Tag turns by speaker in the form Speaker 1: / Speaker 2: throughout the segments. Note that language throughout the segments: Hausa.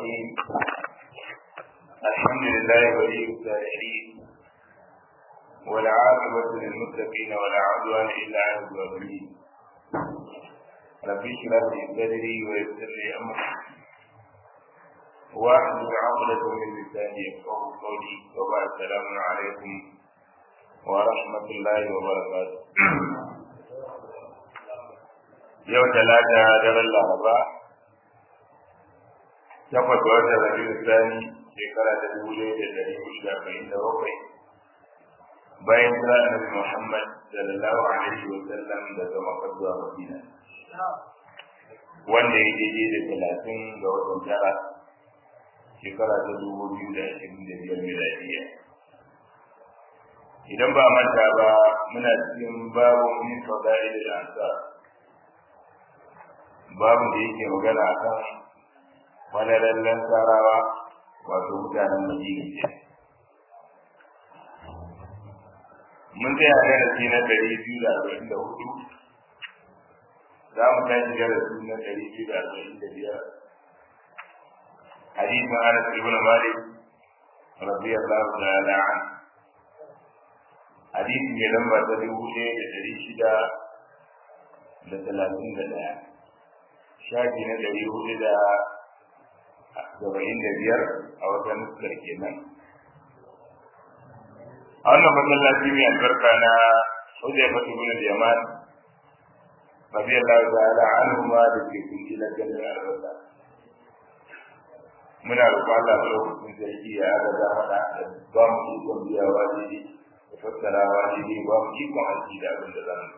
Speaker 1: الرحيم الحمد لله ولي الصالحين والعاقبة للمتقين ولا عدوان إلا على الظالمين رب اشرح لي صدري ويسر لي أمري واحلل عقدة من لساني يفقه قولي وبعد السلام عليكم ورحمة الله وبركاته yau talata daren laraba takwas ga watan rabiu sani shekara ta dubu ɗaya da ɗari hudu da arba'in da bakwai bayan kira annabi muhammad sallallahu alaihi wa sallam daga makka zuwa madina wanda ya daidai da talatin ga watan tara shekara ta dubu biyu da ashirin da biyar miladiya idan ba manta ba muna cikin babu min fadail al-ansar babu da yake magana a kan falalallen tarawa wato mutanen madina ce mun tsaya darasi na ɗari biyu da arba'in da hudu za mu tashi darasi na ɗari biyu da arba'in da biyar hadisin anas ibn malik radiyallahu ta'ala an hadisi mai lamba ta dubu ɗaya da ɗari shida da talatin da ɗaya shafi na ɗari hudu da saba'in da biyar a wata nuskar kenan a wannan masallaci mai albarka na hujjar fatu bin al-yaman radiyallahu ta'ala anhu ma da ke kunji na ganin albarka muna roƙon Allah lokacin sarki ya ga da mana da ba mu ikon biya wajibi da fassara wajibi ba mu ikon aiki da abin da zamu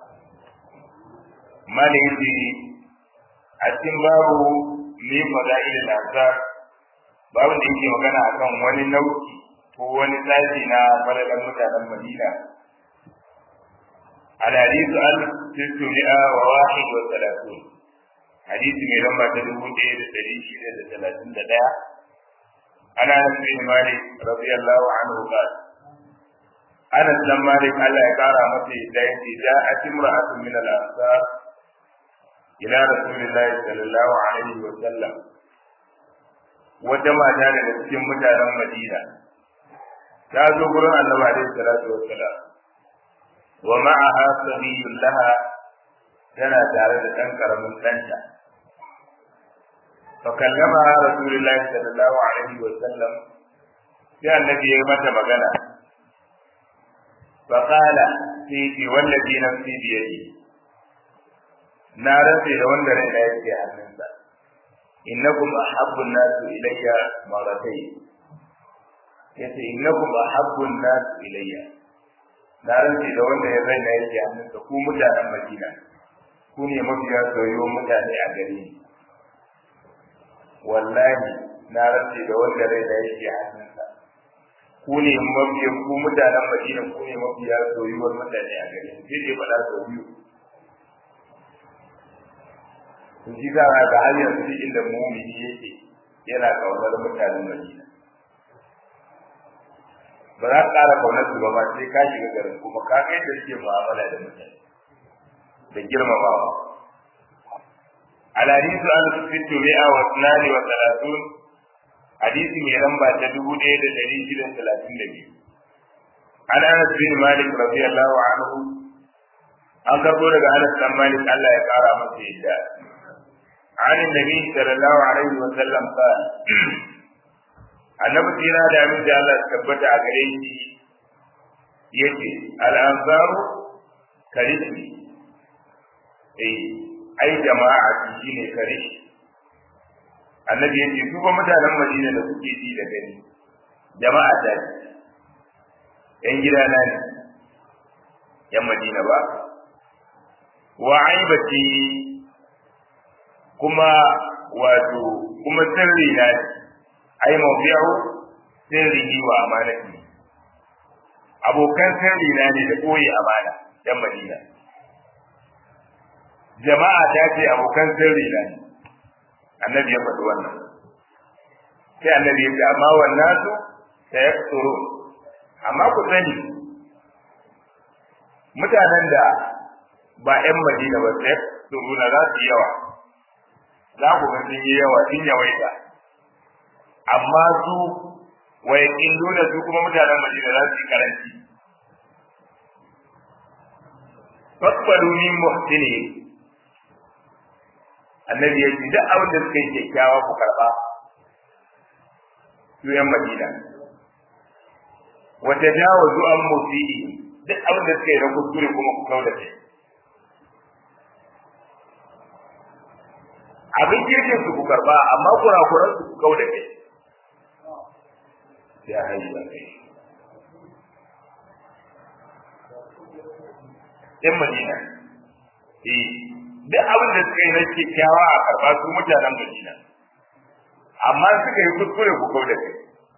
Speaker 1: malin a cikin babu ne fada'il al-azhar babu da yake magana akan wani nau'i ko wani sashi na falalan mutanen Madina al hadithu al sittumi'a wa wahid wa salatun hadisi mai lamba ta dubu ɗaya da ɗari shida da talatin da ɗaya ana bin malik radiyallahu anhu qala Anas dan Malik Allah ya kara masa yadda yake ja'at imra'atun min al-ansar ila rasulillahi sallallahu alaihi wa sallam wata mata daga cikin mutanen Madina ta zo gurin Annabi alaihi salatu wa salam wa ma'aha sabiyyun laha tana tare da ɗan karamin ɗanta fa kallama rasulullahi sallallahu alaihi wa sallam sai annabi ya mata magana fa qala fi wallazi nafsi biyadihi na rantse da wanda rai na yake hannunsa innakum ahabbun nasu ilayya maratai yace innakum ahabbun nasu ilayya na rantse da wanda ya rai na yake hannunsa ku mutanen Madina ku ne mafiya soyayyen mutane a gare ni wallahi na rantse da wanda rai na yake hannunsa ku ne mafiya ku mutanen Madina ku ne mafiya soyayyen mutane a gare ni sai dai faɗa sau biyu to shi za ga har yanzu duk inda mumini yake yana kaunar mutanen Madina ba za ka ƙara kaunar su ba ma sai ka shiga garin kuma ka ga yadda suke mu'amala da mutane da girmamawa al-hadithu an sittu mi'a wa sunani wa salatun hadisi mai lamba ta dubu ɗaya da ɗari shida talatin da biyu an anas bin malik radiyallahu anhu an karɓo daga anas dan malik Allah ya ƙara masa yadda عن النبي صلى الله عليه وسلم قال annabi tsira da abin da Allah tabbata a gare shi yace al-ansaru karishi eh ai jama'a shine karishi annabi yace su ba mutanen Madina da kuke ji da gani jama'a ta yan gidana ne yan Madina ba wa aibati kuma wato kuma sirri na ne ai mawdi'u sirri wa amanati abokan sirri na ne da koyi amana dan Madina jama'a ta ce abokan sirri na ne annabi ya faɗi wannan sai annabi ya ce amma wannan su sayakturu amma ku sani mutanen da ba 'yan Madina ba sayakturu na za su yi yawa za ku ga sun yi yawa sun yawaita amma su wa yaqilluna su kuma mutanen Madina za su yi karanci faqbalu min muhsini annabi ya ce duk abin da suka yi kyakkyawa ku karba su yan Madina wa tajawazu an musi'i duk abin da suka yi na kuskure kuma ku kauda kai abin kirkin su ku karba amma kurakuran su ku kauda kai ya hayya kai yan madina eh duk abin da suka yi na kyakkyawa a karba su mutanen madina amma suka yi kuskure ku kauda kai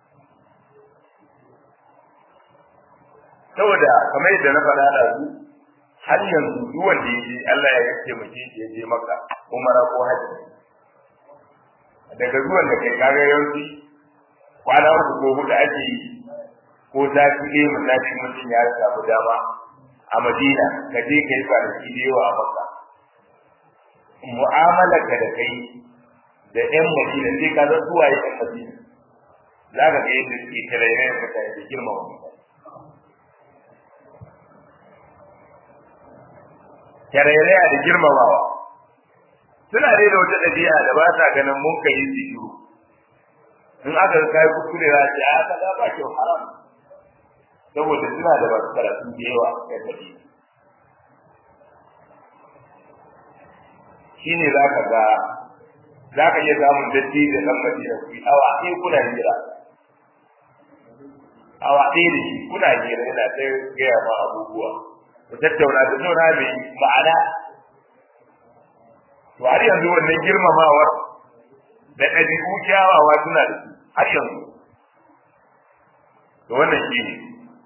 Speaker 1: saboda kamar yadda na faɗa da su har yanzu duk wanda ya je Allah ya yace mace shi ya je maka umara ko haji daga zuwan da kai kaga yanzu kwana uku ko huɗu ake yi ko sati ɗaya misali mutum ya samu dama a Madina ka je ka yi kwanaki da yawa a Makka mu'amalar ka da kai da ƴan Madina sai ka san zuwa ƴan Madina za ka ga yadda suke tarayyar mutane da girmama mutane tarairaya da girmamawa suna dai da wata ɗabi'a da ba sa ganin mun kai su shiru in aka ga kai kuskure za ce a ka ba kyau haram saboda suna da masu karatu da yawa kai tafi shine za ka ga za ka iya samun datti da ɗan madina ku awa ɗaya kuna jira awa ɗaya da shi kuna jira yana ta gaya ma abubuwa ku tattauna da tattauna mai ma'ana to har yanzu wannan girmamawar da ɗabi'u kyawawa suna da su har yanzu to wannan shi ne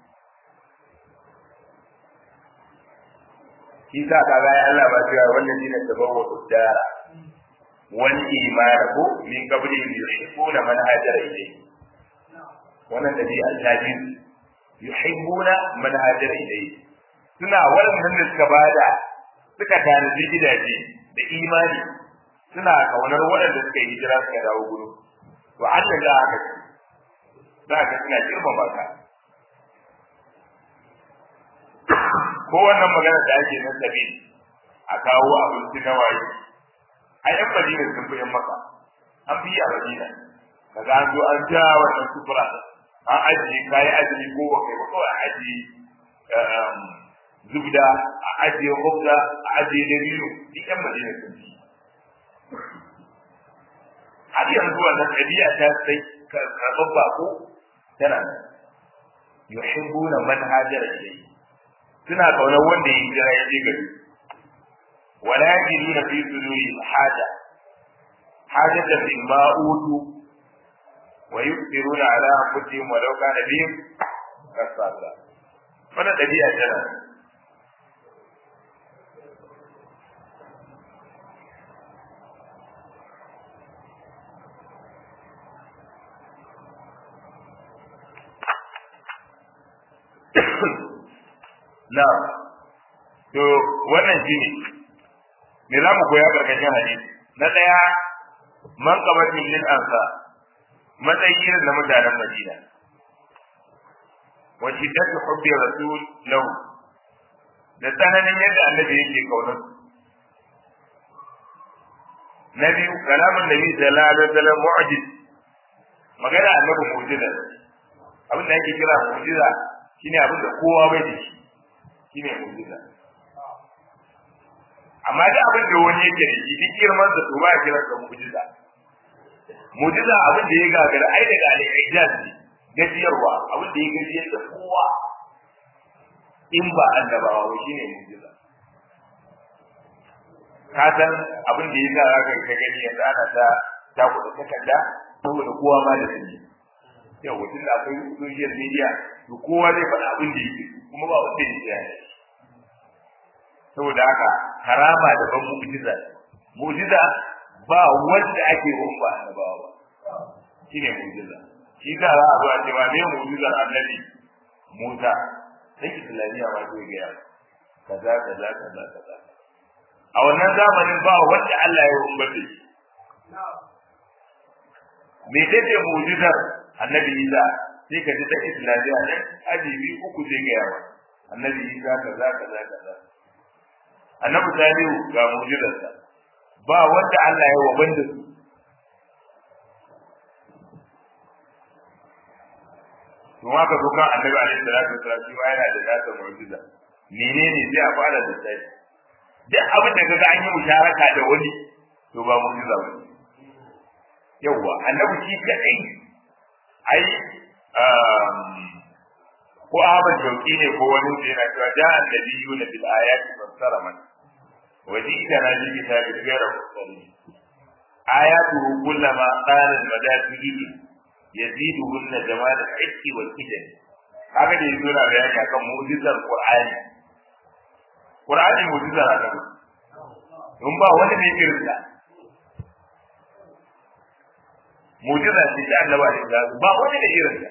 Speaker 1: shi sa ka ga Allah ba cewa wannan shi ne tabawa uddara wal iman ko min qabli yuhibbuna man hajara ilayhi wannan dabi'a ta ji yuhibbuna man hajara ilayhi suna waɗannan da suka bada suka tanaji gidaje da imani suna kaunar waɗanda suka yi hijira suka dawo gudu to Allah za ka za ka suna girmama ka ko wannan magana da ake nan sabi a kawo abinci na waye a yan madina sun fi yan maka an fi a madina kaga an zo an ja wannan sufura an ajiye kayi azumi ko wa kai ba kawai ajiye zubda a ajiye hubda a ajiye dabino duk yan madina sun fi har yanzu wannan ɗabi'a ta sai karɓar bako tana nan yuhibbuna man hajara ilayhi suna kaunar wanda ya jira ya je gari wala yajiduna fi suduri haja hajata mimma utu wa yusiruna ala anfusihim walau kana bihim kasasa wannan ɗabi'a tana na to wannan shi ne me za mu koya karkashin hadisi na ɗaya man qabatin lil ansa matsayi na mutanen madina wa shiddatu hubbi rasul lahu da tsananin yadda annabi yake kaunar na biyu kalamun nabi sallallahu alaihi wasallam mu'jiz magana annabi mu'jiza abin da yake kira mu'jiza shine abin da kowa bai da shi shine mu'jiza amma da abin da wani yake da shi duk girman sa to ba ya kira sa mu'jiza mu'jiza abin da ya gagara ai daga al-ijaz ne gajiyarwa abin da ya gajiyar da kowa in ba annabawa ba shine mu'jiza ka san abin da ya sa ka ka gani yanzu ana ta ta kuɗa takarda saboda kowa ma da sani yau mutum da akwai social media to kowa zai faɗa abin da yake kuma ba wanda ya yi saboda haka karama da ban mu'jiza mu'jiza ba wanda ake wa ba annabawa ba shine mu'jiza shi da za a zo a ce ma me mu'jizar annabi Musa sai islamiyya ma zai ga kaza kaza kaza kaza a wannan zamanin ba wanda Allah ya umbata shi me take mu'jizar annabi Isa sai ka ji ta islamiya ne aji biyu uku zai ga yawa annabi Isa kaza kaza kaza annabi Salihu ga mu'jizarsa ba wanda Allah ya wa banda su to haka zo kan annabi alaihi salatu wasallam shi yana da nasa mu'jiza menene sai a fara da sai duk abin da kaga an yi musharaka da wani to ba mu'jiza ba yawa annabi shi kadai ai ko ahmad jauki ne ko wani da yana cewa da annabiyuna bil ayati fassara man وجئتنا بكتاب غير مختلف آياته كلما قال المداتجد يزيدهن جمال الحس والكدن haka da yanzu na bayani akan mu'jizar Qur'ani Qur'ani mu'jizar Allah don ba wanda ne irin ta mu'jiza ce ta Allah ba da ba wanda ne irin ta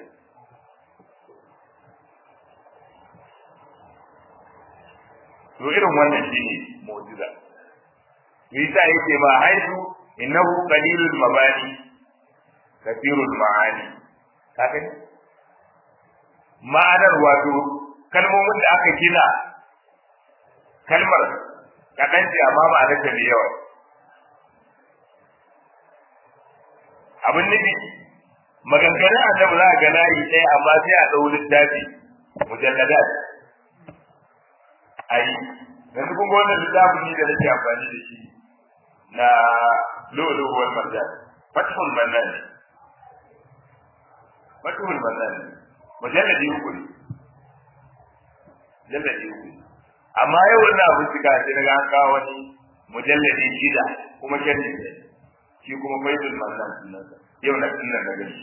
Speaker 1: to irin wannan shine mu'jiza Isa yake ma haihu innahu qalilul mabani kathirul ma'ani kaga ma'anar wato kalmomin da aka gina kalmar kaɗan ce amma ma'anar ta da yawa abin nufi maganganun annabi za a ga layi ɗaya amma sai a ɗau littafi mujalladat ai yanzu kun ga wannan littafin ne da nake amfani da shi na lolo wal marjan fathul mannan fathul mannan mujalladi uku ne mujalladi uku amma yau wannan abin suka sai daga an kawo wani mujalladi shida kuma sharhi ne shi kuma faithul mannan sunan yau na sunan na gani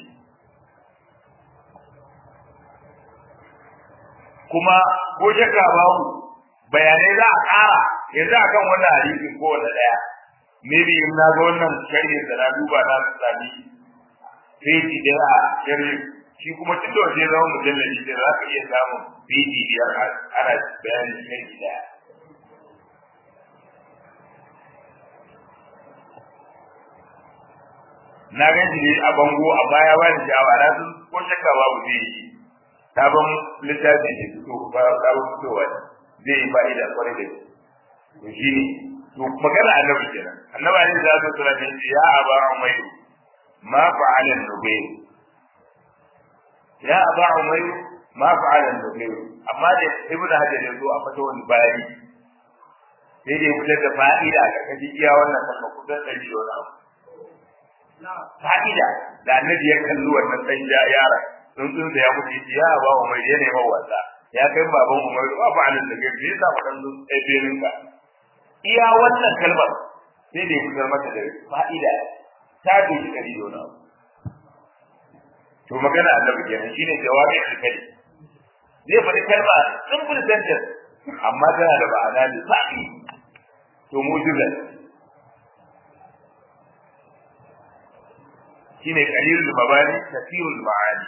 Speaker 1: kuma ko shakka babu bayanai za a ƙara yanzu akan wannan hadisin kowane ɗaya maybe in na ga wannan sharhin da na duba na sami feji da a sharhin shi kuma tun da waje zama mujallali da za ka iya samun feji biyar ana bayanin sharhi daya na gan shi a bango a baya ba ni sha'awa na sun ko shakka babu zai yi sabon littafi ne fito ba sabon fitowa zai yi fa'ida kwarai da to shi ne to magana annabi kenan annabi ne da zai tsara ne ya aba umayr ma fa'ala an-nubayr ya aba umayr ma fa'ala an-nubayr amma da ibnu hajar ya zo a fata wani bayani sai dai fitar da fa'ida ga kaji iya wannan kalma kusan ɗari da wani abu fa'ida da annabi ya kalli wannan ɗan yara tsuntsun da ya mutu ya aba umayr ya nema wasa ya kai baban umayr ba fa'ala an-nubayr bai sa faɗan ɗaya benin ka iya wannan kalmar sai da ya fitar mata da fa'ida ta doki kari da wani abu to magana annabi kenan shine jawabi alkali zai faɗi kalma simple sentence amma tana da ma'ana da sa'i to mu'jiza shine qalilul mabani kathirul ma'ani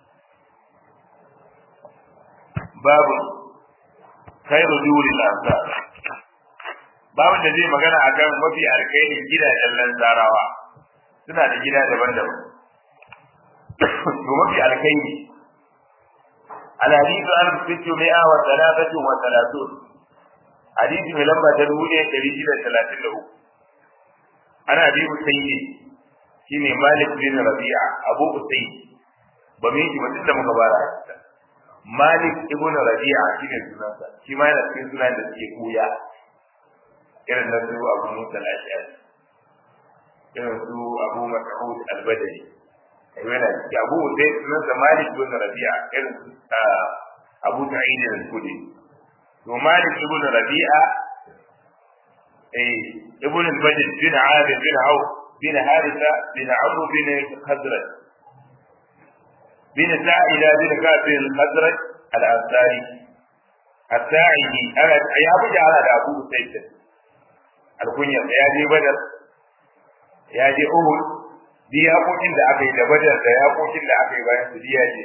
Speaker 1: babu khairu duril ansar babu da zai magana akan mafi alkhairin gidajen lanzarawa suna da gida daban-daban to mafi alkhairi الحديث عن ستمائة وثلاثة وثلاثون حديث من لما تنوي تريد ثلاثين له أنا أبي أسيد شيني مالك بن ربيعة أبو أسيد بميجي مثل مكبارة مالك ابن ربيعة شيني سنانسا شيما ينسكي سنان دسكي قويا irin na su abu musa al-ashari irin su abu mas'ud al-badri yana ciki abu sai sunan sa malik ibn rabi'a irin su abu sa'id al-khudri to malik ibn rabi'a eh ibn al-badr bin abid bin auf bin haritha bin amr bin khazraj bin sa'ida bin ka'b bin khazraj al-ansari الساعدي أنا يا أبو جعل أبو سيد alkunyar ya je badar ya je uhud di yakokin da aka yi da badar da yakokin da aka yi bayan su ya je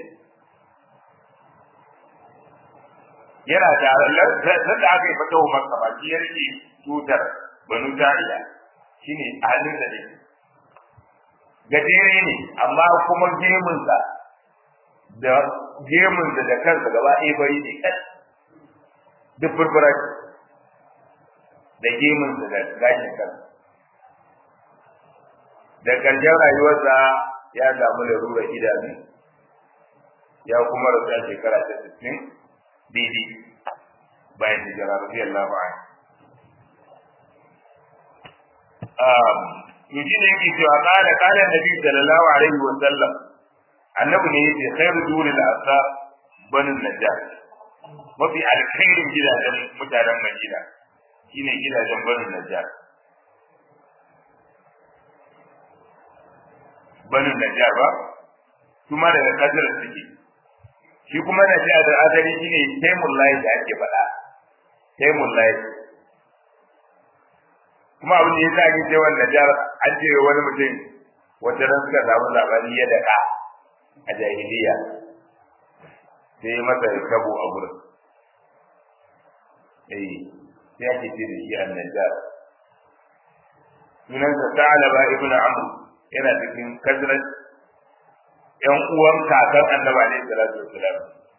Speaker 1: yana tare nan da aka yi fata wa maka ba shi ya rike tutar banu ta'ila shine halin da ne gajere ne amma kuma gemunsa da gemunsa da kansa gaba ɗaya bari ne kan duk furfura da gemunsa da gashin kansa da ƙarshen rayuwarsa ya samu larurar idanu ya kuma rasu a shekara ta sittin daidai bayan hijira radiyallahu anhu to shi ne yake cewa kana kana nabi sallallahu alaihi wa sallam annabi ne yake khairu duril asar banin najjar mafi alkhairin gidajen mutanen madina shine gidajen banin najjar banin najjar ba kuma daga kadar suke shi kuma najjar da azari shine taimul lahi da ake faɗa taimul lahi kuma abin da ya sa ake cewa Najar an ce wani mutum wata ran suka samu labari ya daɗa a jahiliya sai masa kabo a gurin eh sai ake ce da shi an Najar sunansa Sa'alaba ibn Amr yana cikin kazrat yan uwan kakan Annabi alaihi salatu wassalam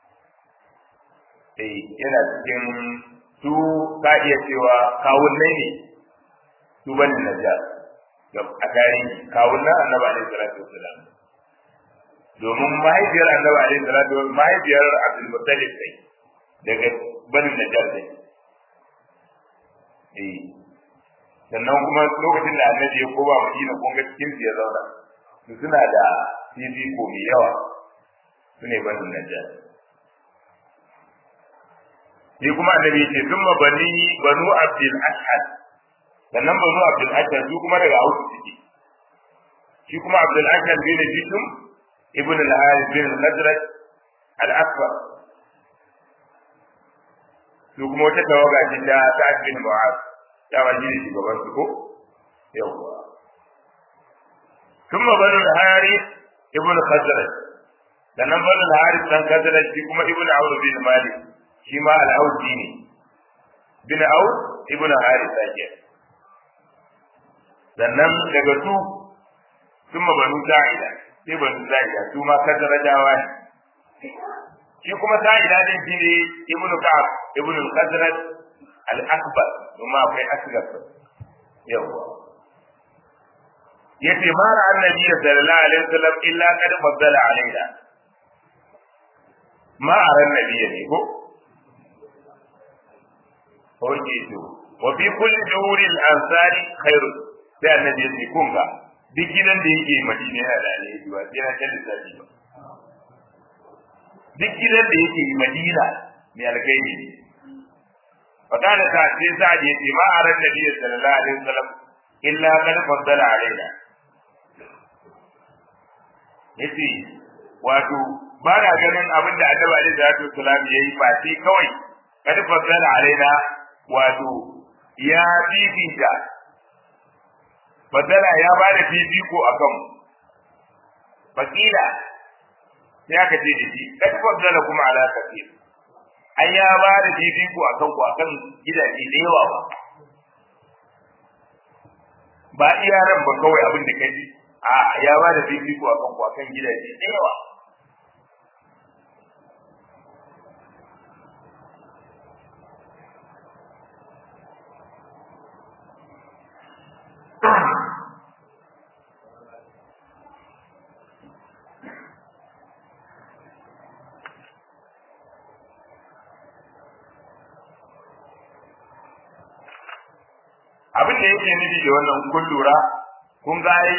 Speaker 1: eh yana cikin su ka iya cewa kawunnai ne su bane najjar a tarihi kawun nan annabi alaihi salatu wasalam domin mahaifiyar annabi alaihi salatu wasalam mahaifiyar abdul muttalib sai daga bani najjar sai eh sannan kuma lokacin da annabi ya koma madina kun ga cikin ya zauna su suna da fifiko mai yawa su ne bani najjar sai kuma annabi ya ce thumma bani banu abdul ashhad sannan banu abdul ashar su kuma daga auku suke shi kuma abdul ashar bin jisum ibn al-harith bin al-khazraj al-akbar su kuma wata tawaga ce ta sa'ad bin mu'az ta waje ne shugaban su ko yawwa ثم بنو الحارث ابن الخزرج sannan banu al-harith dan khazraj shi kuma ibn awd bin malik shi ma al-awdi ne bin awd ibn harith ake sannan daga su sun banu sa'ida sai banu sa'ida su ma kazarajawa ne shi kuma sa'ida din shi ne ibn ka'ab ibn al-khazraj al-akbar kuma akwai asgar yawa yace ma ra annabi sallallahu alaihi wasallam illa qad faddala alaina ma ara annabi ne ko Oke to, wa fi kulli duhuril ansari khairun sai annabi ya ce kun ga duk gidan da yake madina yana da alheri ba sai na ta lissafi ba duk gidan da yake madina mai alkhairi ne fada da ta sai sa da yace ma aran nabi sallallahu alaihi wasallam illa qad faddala alaina yace wato ba na ganin abin da annabi alaihi salatu wasallam yayi ba sai kawai qad faddala alaina wato ya bibita fadala ya ba da fifiko a kanmu fakila sai aka ce da shi kad fadala kuma ala kafir ai ya ba da fifiko a kanku a kan gidaje da yawa ba ba iya ran ba kawai abin da kaji a ya ba da fifiko a kanku a kan gidaje da yawa abin da yake nufi da wannan kun lura kun ga ai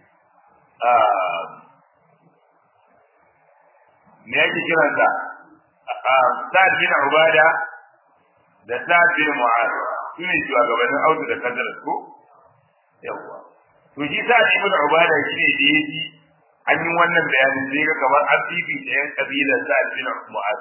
Speaker 1: me yake kiran sa Sa'ad bin Ubada da Sa'ad bin Mu'az sune shugabannin Audu da Kadar ko yawa to shi Sa'ad bin Ubada shi ne da yake an yi wannan bayanin sai ga kamar an bibi da yan kabilar Sa'ad bin Mu'az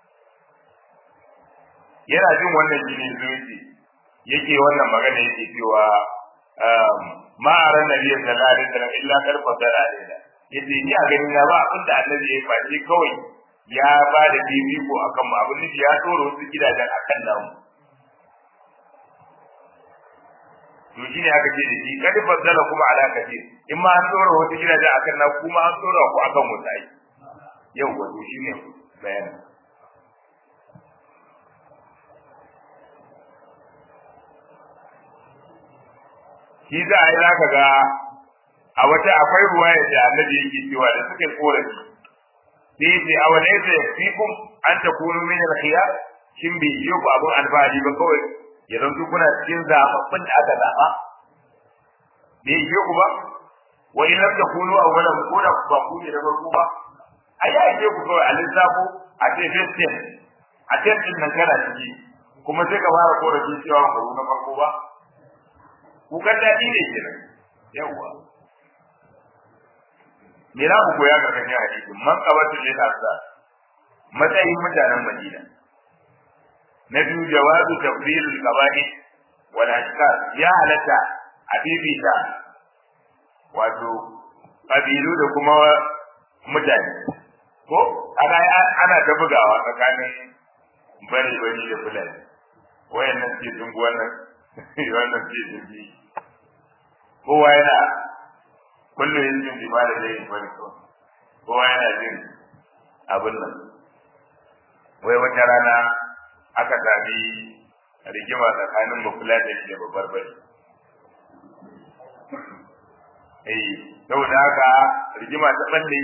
Speaker 1: yana jin wannan jini zuci yake wannan magana yake cewa ma aran nabi sallallahu alaihi wasallam illa karfa dara alaina yace ni a gani na ba abin da annabi ya faɗi kawai ya ba da fifiko akan mu abin da ya tsoro wasu gidajen akan namu to shine aka ce da shi kad faddala kuma ala kadir in ma an tsora wata gidaje akan na kuma an tsora ku akan wata ai yau wato shine bayanin shi za a yi za ka ga a wata akwai ruwaya da annabi yake cewa da suka korafi sai yace a wani yadda fikum an ta kunu min al-khiyar shin bai yi ku abun alfahari ba kawai ya zanto kuna cikin zababbin da aka zaba bai yi ku ba wa in lam takunu awwalan ko da ba ku ne da farko ba a ya yi ku kawai a lissafo a ce festin a testin nan kana ciki kuma sai ka fara korafi cewa ba na farko ba kukan daɗi ne kenan yawwa me za ku koya ga kan hadisi man qabatu lil azza matsayin mutanen madina na biyu jawazu tafdil al qaba'i wal ashkar ya halatta a bibita wato kabilu da kuma mutane ko ana ana ta bugawa tsakanin bari bari da fulani wayannan ce sun wannan wannan ce sun bi kowa yana kullum yin jin jima da zai bari to kowa yana jin abin nan wai wata rana aka sami rigima tsakanin bafula da shi da babbar bari eh saboda haka rigima ta balle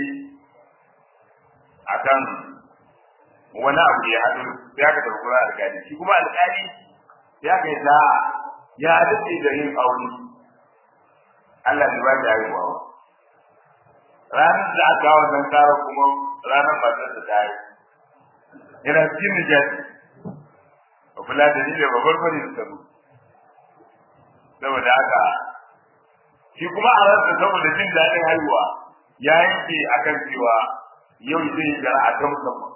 Speaker 1: akan wani abu ya haɗu sai aka tafi kuma alƙali shi kuma alƙali ya kai ta ya dace da yin aure Allah ne ba da haihuwa ba. Ranar da aka kawo nan kara kuma ranar matar da ta yi. Yana cikin nijati. Ba kula da ni da babbar bari da tsaro. Saboda haka shi kuma a ransa saboda jin daɗin haihuwa ya yanke akan cewa yau zai yi jara'a ta musamman.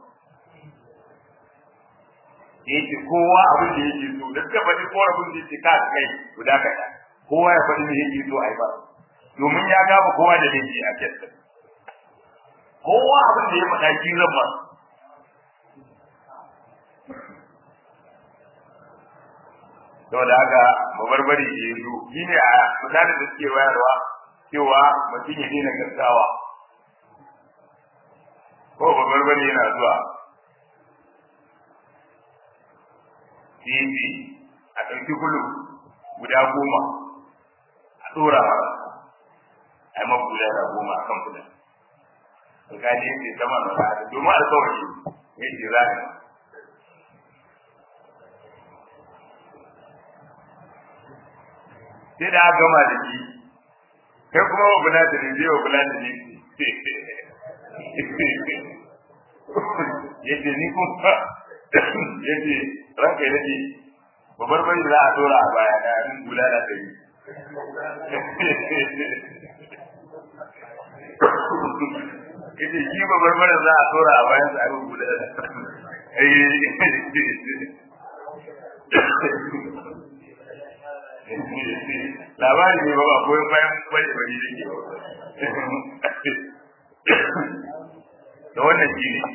Speaker 1: Yake kowa abin da yake so, da suka faɗi korafin da yake ka kai guda kaɗa. kowa ya faɗi me yake so a yi ba domin ya gaba kowa da laifi a kyasta kowa abin da ya faɗa shi zan ba saboda haka babarbari ke yi shi ne a misalin da suke wayarwa cewa mutum ya daina gaggawa ko babarbari yana zuwa tv a ɗauki kulu guda goma a ɗora a yi mafi guda goma a kan kudin alƙali yake sama na ra'ada domin alƙawari ya ce za a sai da aka gama da shi kai kuma wa bula da ne zai wa bula da ne ya ce ni kuma ya ce ranka ya daɗe babbar bai za a dora a baya da yin gula da kai ita shi babbar bai za a dora a bayan sa yin gula da labari ne ba ba koyon bayan bari bari da ke da wannan shi ne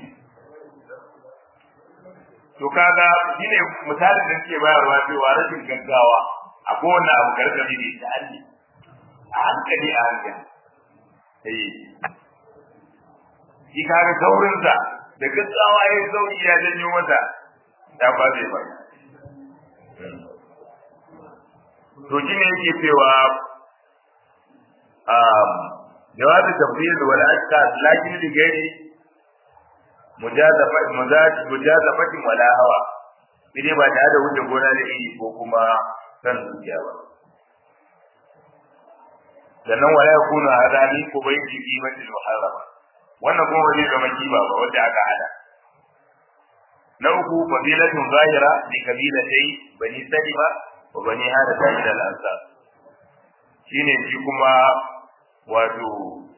Speaker 1: to kaga shine misalin da ke bayarwa cewa rashin gaggawa a kowane abu gargaɗi ne ta hannu a hankali a hankali eh shi kaga saurinsa da gaggawa ya sauri ya janyo mata ya ba zai ba to shi ne yake cewa jawabi tafsir wal ashkar lakin li gairi mujazafatin wala hawa idai ba tare da wuce gona da iri ko kuma san zuciya ba sannan wala yakunu hadani ko bai ji qimatil muharrama wannan kuma ba zai zama kiba ba wanda aka hada na uku fadilatun zahira li kabilatai bani salima wa bani hada min al ansar shine shi kuma wato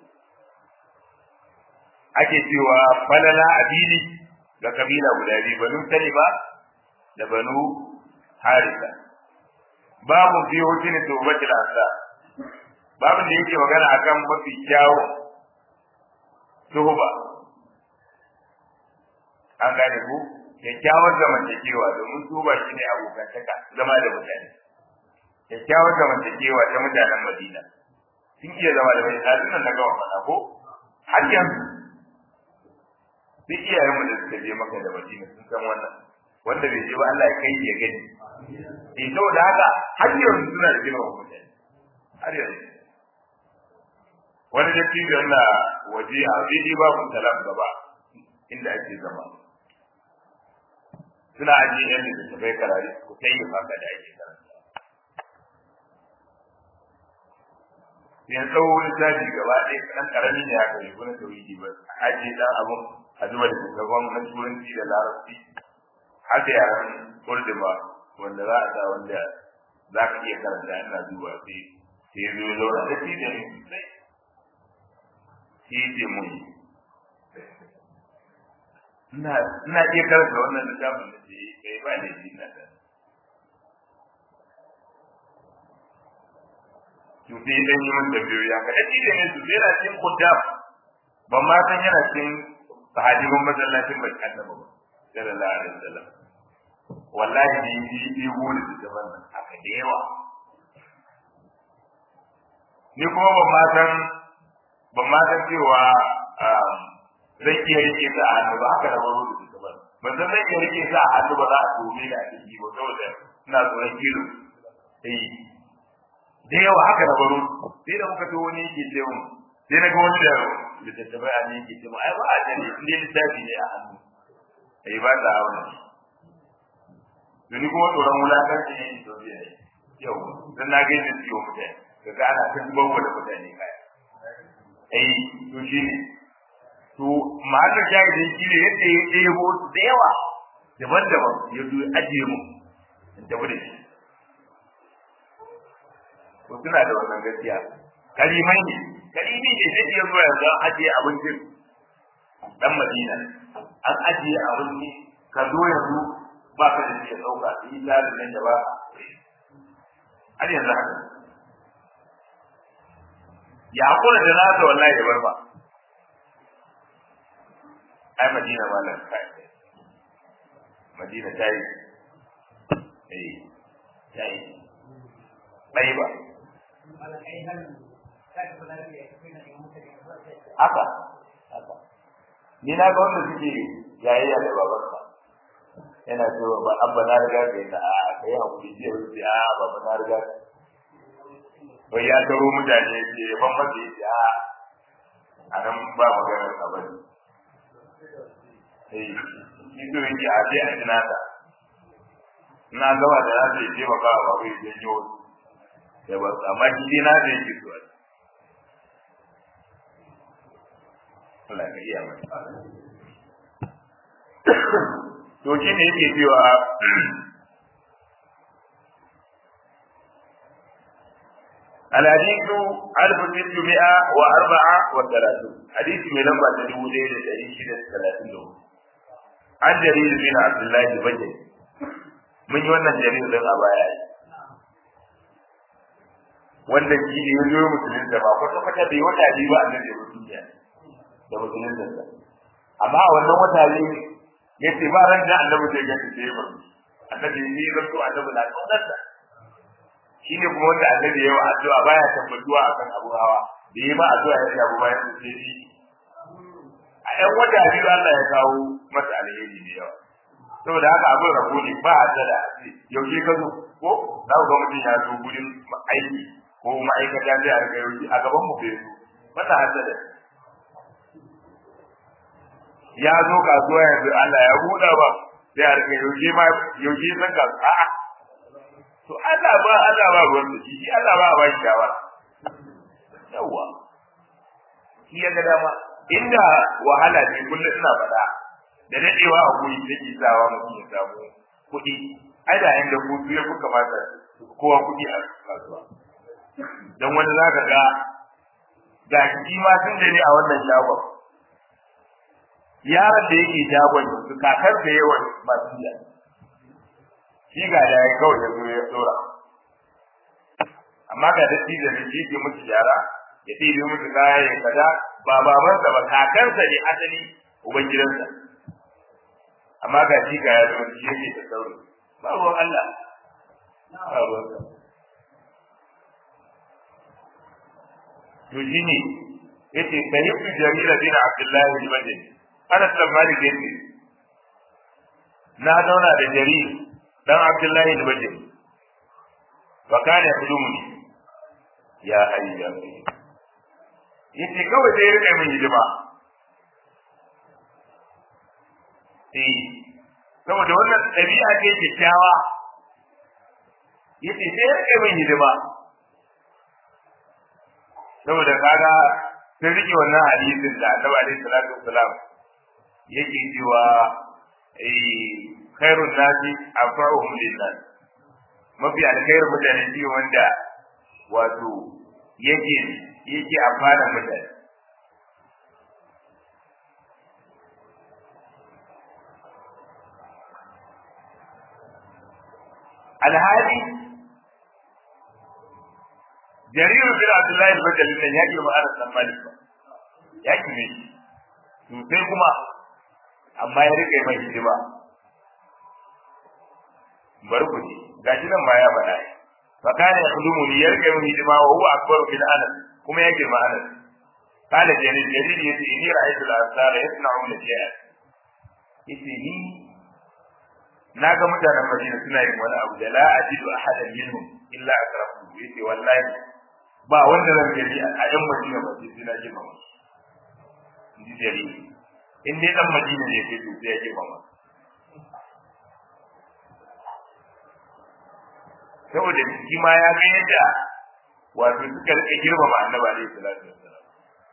Speaker 1: ake cewa falala abili ga kabila guda biyu banu salima da banu harisa babu fi hutun tawbatil asa babu da yake magana akan mafi kyawu suhuba an gane ku kyakkyawar zamantakewa domin suhuba shine abokantaka zama da mutane kyakkyawar zamantakewa ta mutanen madina sun iya zama da mai ɗazin nan na gama faɗa ko har yanzu duk iyayen mu da suka je maka da madina sun san wannan wanda bai je ba Allah ya kai ya gani eh saboda haka har yanzu suna da jima mutane har yanzu wani da tijo na waje a daidai babu salam gaba inda ake zama suna ajiye yan da ta bai karari ku kai yi maka da ake karanta yan tsawo lissafi gaba ɗaya ɗan ƙarami ne haka yi wani tauhidi ba a ajiye ɗan abun a zuba da shugaban na turanci da larabci haka yaran kurdima wanda za a sa wanda za ka iya karanta ina zuwa sai sai zo ya zauna da shi da ne sai shi ce mun ina ina iya karanta wannan littafin da ce kai ba da shi na da to sai dan yi mun tambayoyi haka da shi da ne su sai na cikin kuddam ban ma san yana cikin sahabban masallacin bai annabi ba sallallahu alaihi wasallam wallahi ni yi yi wuri da zaman nan haka da yawa ni kuma ban ma san ban ma san cewa zai iya rike ta a hannu ba haka da wani da zaman ban san zai iya rike ta a hannu ba za a tome da ake yi ba saboda ina tsoron kilo eh da yawa haka da baro sai da muka to wani yake ce mun sai na ga wani da littattafai a ne yake ce mun ai ba a jani in dai littafi ne a hannu ai ba ta hawa Duni kuma tsoron wulakanci ne to biya ne. Yau, dan na ga yadda ciwo mutane, kaga ana ta zubar wa da mutane kaya. Eh, to shi ne. To, mahallin jahilin shi ne yadda ya ɗebo su da yawa daban-daban ya zo ajiye mu in tafi da shi. To, suna da wannan gaskiya. Kalimai ne, kalimi ne zai iya zuwa yanzu an ajiye abincin dan Madina. An ajiye abinci, ka zo yanzu ba ka da shi ɗauka yi tsarin nan da ba har yanzu haka ya hakura da nasa wallahi da barba ai madina ma nan kai madina ta yi eh ta yi bai ba haka haka ni na ga wanda suke yayayya da babansa yana cewa ba an ba na riga ka yi na a kai hakuri ce wuce a ba ba na riga wai ya taro mutane ce ban mace ya ce a a nan ba magana ka bane eh shi to yake a ce a tuna ta na gaba da na ce ce baka ba bai janyo da ba amma shi dai na da yake so Allah ka iya mai to shi ne yake cewa الحديث ألف ستمائة وأربعة وثلاثون حديث من لما تدعو ليلة تعيش ثلاثين عن جرير بن عبد الله البجلي من يوانا جرير بن أبايا wanda shi ne ya zo musulun da ba kwata kwata bai wata biyu ba annabi ya musulun da musulun da amma a wannan wata ne ya ce ba ran da annabi zai gani sai ba annabi ne ya zo annabi na kaunarsa shi ne kuma wanda annabi ya yi wa addu'a baya tabbatuwa akan abu hawa da yi ma addu'a ya shafi bayan su sai shi a ɗan wata biyu Allah ya kawo masa alheri da yawa saboda haka abin rabo ne ba a da yaushe ka zo ko za ku ga mutum ya zo gurin aiki ko ma'aikata zai a rika yaushe a gaban mu bai zo masa hasada ya zo kasuwa yanzu Allah ya buɗa ba sai a rika yaushe ma yaushe san ka a'a to Allah ba Allah ba ruwan da shi Allah ba ba shi shawara yawa shi ya ga dama inda wahala ne kullum ina faɗa da dadewa a guri take sawa mutum ya samu kuɗi ai da inda hutu ya fi kamata kowa kuɗi a kasuwa dan wani zaka ga ga shi ma sun da ne a wannan shagon yaron da yake shagon su kakar da yawan masu jiya shi ga da ya kawai ya zo ya tsora amma ga datti da ne ke musu yara ya ɗebe musu kaya ya kaza ba babansa ba kakansa ne asali uban gidansa amma ga shi ga ya zo shi yake da sauri ba ruwan Allah ba ruwan sa to shine yace sahibu jarir bin abdullah al-bajali ana tsammani da yace na zauna da jarir dan abdullah al-bajali wa kana yakhdumuni ya hayya yace kawai sai ya rika min hidima eh saboda wannan ɗabi'a ce kyakkyawa yace sai ya rike min hidima saboda kaga sun rike wannan hadisin da Annabi alaihi salatu wassalam yake cewa eh khairun nasi anfa'uhum lin-nas mafi alkhairu mutane shi wanda wato yake yake amfana mutane alhali jarir bin abdullahi al-bajali ne ya girma ana san malik ba ya kime shi sosai kuma amma ya rike mai hidima bar ku ji gashi nan ma ya faɗa fa kana yakhdumu li yarka min hidima wa huwa akbaru min anas kuma ya girma anas kana jarir jarir yace inni ra'aytu al-ansara yasna'una shay'a yace ni na ga mutanen Madina suna yin wani abu da la ajidu ahadan minhum illa akrafu yace wallahi ba wanda zan gani a yan Madina ba sai suna ji mama ji dare in dai dan Madina ne sai sai ya ji mama saboda shi ma ya ga yadda wato suka rike girmama annabi alaihi salatu wassalam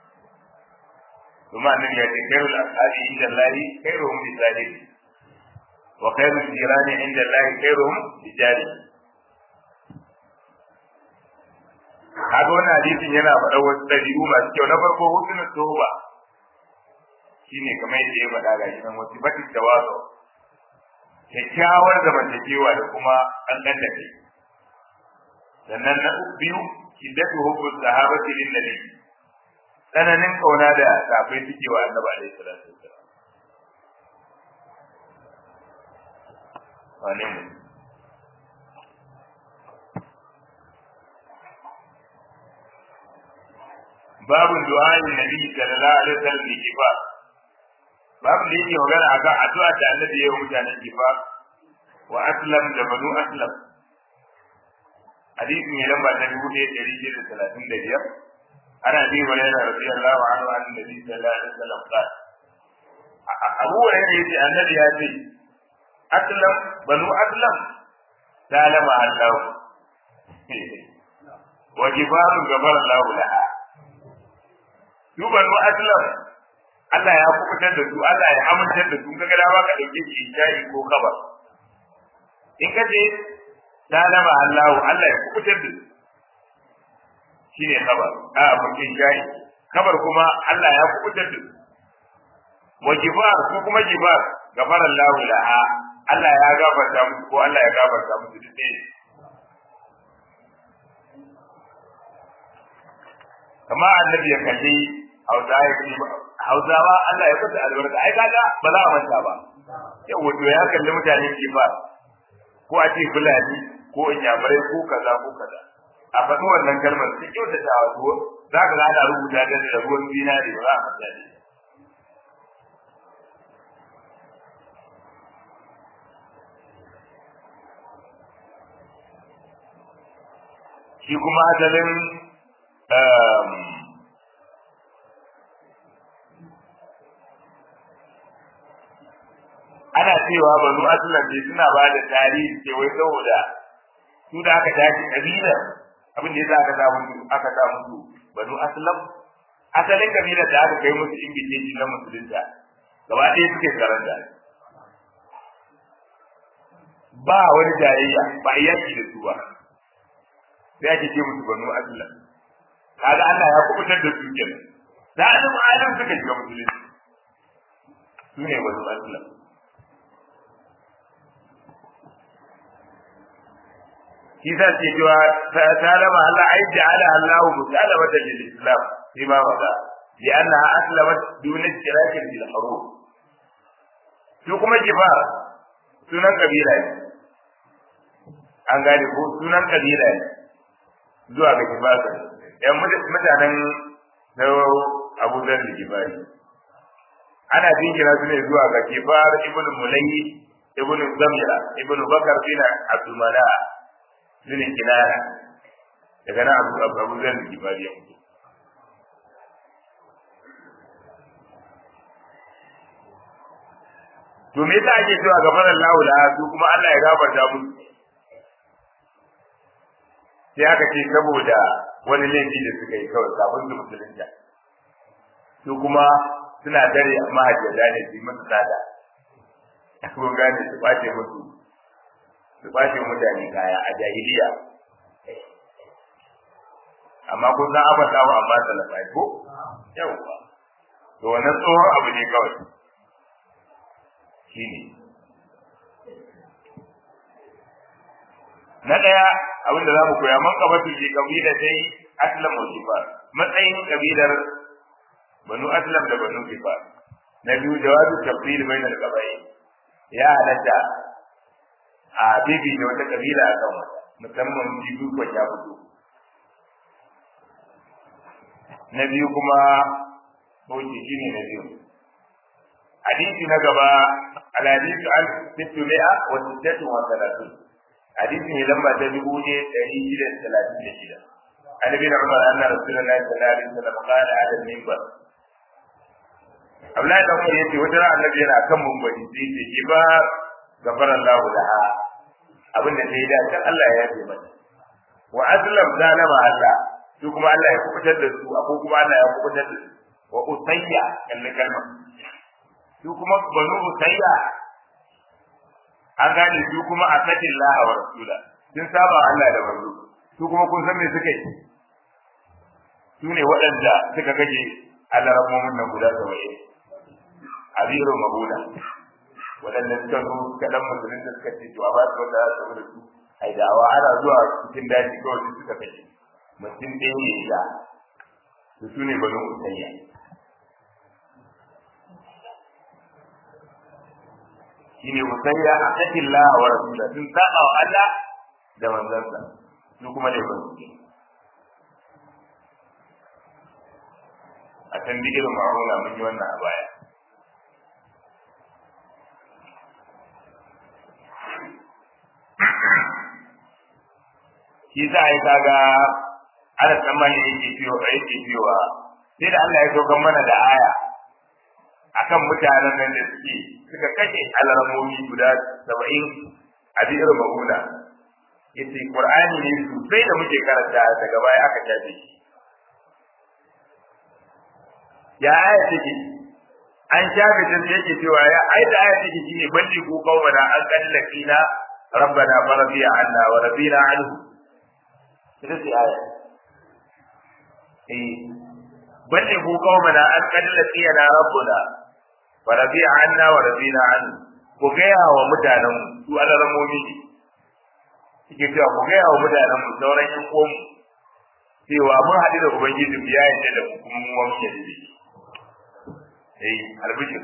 Speaker 1: kuma annabi ya ce khairul ashabi inda Allah khairuhum li sahibi wa khairul jirani inda Allah khairuhum li jari kaga wannan hadisin yana faɗa wasu ɗabi'u masu kyau na farko husnul toba shine kamar yadda ya faɗa ga shi nan wasu batin tawazu kyakkyawar zamantakewa da kuma ƙanƙan da kai sannan na biyu shiddatu hubbus sahabati lin nabi tsananin kauna da safai suke wa annabi alaihi salatu wassalam wane mu babu du'a'in nabi sallallahu alaihi wasallam bi kifa babu da yake magana akan addu'a da annabi ya yi mutanen kifa wa aslam da banu aslam hadisi mai lamba ta dubu ɗaya ɗari shida da talatin da biyar ana bi wa yana radiyallahu anhu an nabi sallallahu alaihi wasallam qala abu hurairah yace annabi ya ce aslam banu aslam salama allah wa jibaru gabar allah laha su banu aslam Allah ya kubutar da su Allah ya amintar da su kaga dama ka dauke shi shayi ko kabar in ka ce salama Allah Allah ya kubutar da su shine kabar a mutum shayi kabar kuma Allah ya kubutar da su wa jibar ko kuma jibar gafara Allah laha Allah ya gafarta musu ko Allah ya gafarta musu duk ɗaya kama annabi ya kalli hausa ya ce hausawa Allah ya kusa albarka ai kaga ba za a manta ba yau wato ya kalli mutanen kifa ko a ce fulani ko inyamurai ko kaza ko kaza a faɗi wannan kalmar su kyautata wato za ka ana rubuta ta da ruwan zinari ba za a manta da shi kuma asalin ana cewa banu aslan dai suna ba da tarihi ce wai saboda su da aka tashi kabila abin da yasa aka sa musu aka sa musu banu aslam asalin kabila da aka kai musu ingileji na musulunta gaba ɗaya suke karanta ba wani jayayya ba a yaki da su ba sai ake ce musu banu aslam kaga Allah ya kubutar da su kenan da alim alim suka shiga musulunci su ne banu aslam shi za ce cewa salama Allah ai ja'ala Allah musalamatan lil Islam fi ma wada li annaha aslamat dun istirakin bil harub su kuma kibar sunan kabila ne an gane ko sunan kabila ne zuwa ga kibar yan mutanen na Abu Dharr al-Ghifari ana jingina su ne zuwa ga Kifar ibn Mulayyi ibn Zamira ibn Bakar bin Abdul Mala bin Kinana daga nan Abu Abu Dharr al-Ghifari ya mutu to me yasa ake cewa gafaran lahu la su kuma Allah ya gafarta musu sai aka ce saboda wani laifi da suka yi kawai kafin su musulunta su kuma suna dare mahajjada ne su yi musu tsada ko gane su bace musu su bace mutane kaya a jahiliya amma kun san abin samu amma salafai ko yawwa to wannan tsohon abu ne kawai shine na daya abin da zamu koya man kabatu bi kabila dai aslam wa sifar matsayin kabilar banu aslam da banu sifar na biyu jawabu tafsir bain al qabai ya halatta a bibi da wata kabila a kan wata musamman bibi ko ya fito na biyu kuma hoji shine na biyu hadisi na gaba al-hadith al-sittumi'a wa sittatu wa thalathun hadisi ne lamba ta dubu ne ɗari shida da talatin da shida an bin umar anna rasulullahi sallallahu alaihi wasallam qala ala al-minbar Abdullahi dan Umar yace wata ran annabi yana kan mumbari sai ce ki ba gafara Allah laha abin da sai da kan Allah ya yafe mata wa aslam zalama Allah su kuma Allah ya kubutar da su ko kuma Allah ya kubutar da su wa usayya kalli kalma su kuma banu usayya an gane su kuma a sakin laha wa rasula sun saba Allah da manzo su kuma kun san me suka yi su ne waɗanda suka gaje Allah rabbomin nan guda saba'in abiru mabuna waɗanda suka zo suka dan musulun da suka ce to a ba su wanda za su da su ai dawa ana zuwa cikin daji kawai su suka kashe mutum ɗaya ne ya su su ne banu usayya shine musayya a cikin Allah wa rasula sun saba wa Allah da manzansa su kuma da ban a can bi irin ma'amala mun yi wannan a baya shi za a yi kaga ana tsammani yake fiyo yake fiyowa sai da Allah ya saukan mana da aya akan mutanen nan da suke suka kashe alarmomi guda saba'in a biyar mahuna yace qur'ani ne sosai da muke karanta daga baya aka tafi shi ya aya take an shafe ta yake cewa ya ai da aya take shine balli ku qawmana an kallakina rabbana faradiya anna wa rabina anhu ita ce aya eh balli ku qawmana an kallakina rabbuna wa rabi'a anna wa rabina an ku gaya wa mutanen su alaramomi ne suke cewa ku gaya wa mutanen mu sauran yan uwan cewa mun haɗu da ubangiji mu ya yarda da kuma mu wani yarda da shi eh albishir